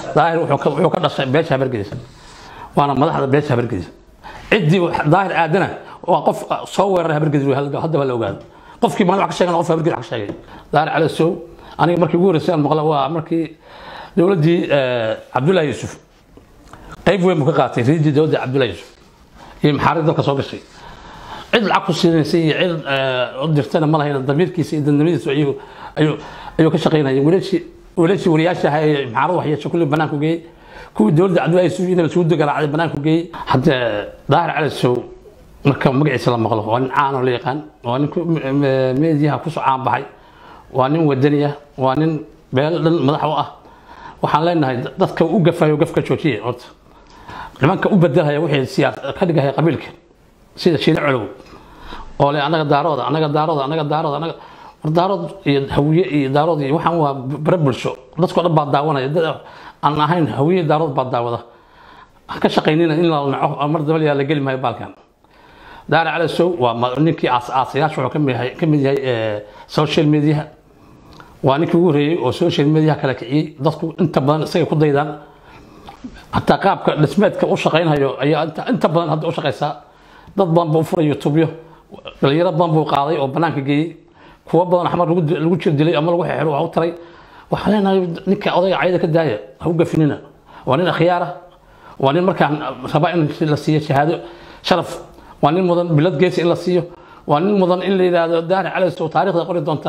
daahir wuxuu ka- wuxuu ka dhashay beesha habargediisa waana madaxda beesha habargediisa ciddii wax- daahir aadana waa qof soo weeraray habargedis wey haddaba la ogaado qofkii maalin wax ka sheegana qof habargedis wax ka sheegay daahir cali sow aniga markii ugu horreysay aan maqla waa markii dowladdii cabdullaahi yuusuf qayb weyn buu ka qaatay riidii dowladda cabdullaahi yuusuf iyo maxaarid dalka soo gashay cid lacag ku siinaysay iyo cid u dirtana ma lahayn damiirkiisa iyo dandamadiisa ayuu ayuu ayuu ka shaqaynayay wiilashii wiilashii wariyaasha ahaa ee maxaarad waxyeesho kulli banaanku geeyey kuwii dowladda cabdullaahi yuusuf inaba suuda garaacday banaanku geeyey hadde daahir cali sow marka magaciisa la maqlo waa nin caan oo la yaqaan waa nin ku- m- m- meediyaha kusoo caan baxay waa nin wadani ah waa nin beel dhan madax u ah waxaan leenahay dadka u gafayo gafka joojiye horta nimanka u bedelhaya wixii siyaas ka dhigahaya qabiilka sida shiine colow oo le anaga daarooda anaga daarooda anaga daarooda anaga war daarood iyo hawiye iyo daarood iyo waxaan waa bare bulsho dadkoo dhan baa daawanaya dad aan ahayn hawiye daarood baa daawada ha ka shaqaynina in la naco mar daba la geli maayo baalkan daara cali sow waa ma- ninkii aas aasayaasha wuxuu ka mid yahay ka mid yahay eh, social media waa ninkii ugu horreeyey oo social media kala kiciyey dadku inta badan isaga ku daydaan hataa qaabka dhismeedka u shaqaynhayo ayaa inta, inta badan hadda u shaqaysaa dad badan buu u furay youtubyo dhalinyaro badan buu qaaday oo banaanka geeyey kuwo badan xamar lagu di- lagu jir dilay ama lagu xeexiro wax u taray waxaa leenahay ninka odayga cayda ka daaya ha u gafinina waa nin akhyaara waa nin markaan raba in la siiyo shahaado sharaf waa nin mudan bilad geesi in la siiyo waa nin mudan in la yidhaahdo daahir calays oo taariikhda qori doonta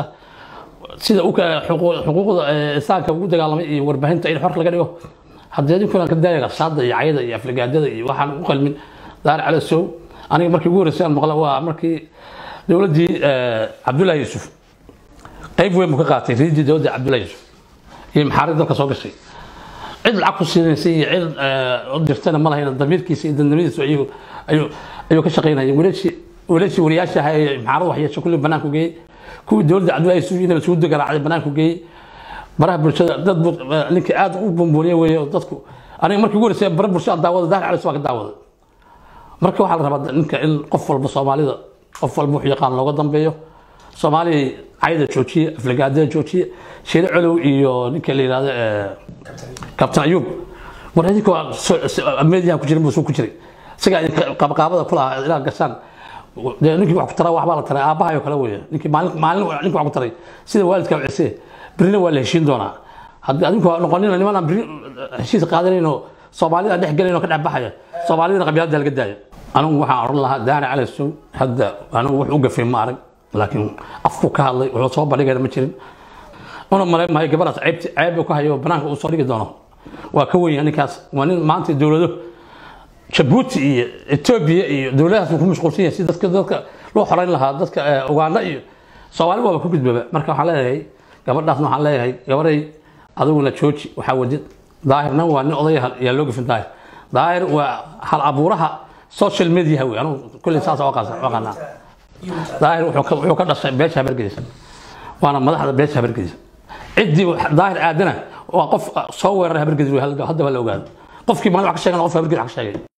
sida u ka- xuquuq- xuquuqda eh, insaanka ugu dagaalamay iyo warbaahinta in xor laga dhigo haddii adinkuna ka daaya qasaada iyo cayada iyo aflagaadada iyo waxaan u qalmin daar cali sow aniga markii ugu horreysay aan maqla waa markii dowladdii cabdullaahi yuusuf qayb weyn buu ka qaatay riidii dowladda cabdullaahi yuusuf iyo maxaarid dalka soo gashay cid lacag ku siinaysay iyo cid u dirtana ma lahayn damiirkiisa iyo dandamadiisa ayuu ayuu ayuu ka shaqaynayay wiilashii wiilashii wariyaasha ahaa ee maxaarad waxyeesho kulli banaanku geeyey kuwii dowladda cabdullaahi yuusuf inaba suuda garaacday banaanku geeyey baraha bulshada dad buu ninka aad u bumbuuniye weeye oo dadku aniga markii ugu horreysay bara bulsho aan daawada daahir cali waa ka daawada marka waxaa la rabaa ninka in qof walba soomaalida qof walba wuxuu yaqaan looga dambeeyo soomaaliya cayda joojiye aflagaadada joojiye shiire colow iyo ninka la yidhahdo eh, kabtan ayuub war idinka waa mediyaha ku jirin buu suu ku jiray isagaa idinka qabqaabada ku lahaa inaad gashaan dee ninkii wax ku taraa waxbaa la taray aabbahayo kale weeye ninkii maalin maalin ninkii wax ku taray sida waalidka cise birina waa la heshiin doonaa haddii adinku waa noqonina niman aan biri heshiis qaadanayn oo soomaalida aan dhex gelayn oo ka dhex baxaya soomaalidana qabyaalada laga daayo anigu waxaan odhan lahaa daana cali sow hadda anigu wax u gafay ma arag laakiin afku ka hadlay wuxuu soo bandhigayna ma jirin una malayn maayo gabadhaas ceebti ceeb uu ka hayo banaanka uu soo dhigi doono waa ka weyn ninkaas waa nin maanta dowlado jabuuti iyo etoobiya iyo dowladahaas uu ku mashquulsan yahay si dadka dadka loo xoreyn lahaa dadka eh, uganda iyo soomaali waaba ku gudbaba marka waxaan leeyahay gabadhaasna waxaan leeyahay gabaday adiguna jooji waxaa wadid daahirna waa nin odaya yaa loo gafin daahir daahir waa hal abuuraha social media wey anugu kulley saas oo aqaanaa daahir wuxuu ka- wuxuu ka dhashay beesha habargediisa waana madaxda beesha habargediisa ciddii wax- daahir aadana waa qof soo weeraray habargedis wey haddaba la ogaado qofkii maalin wax ka sheegana qof habargedis wax ka sheegay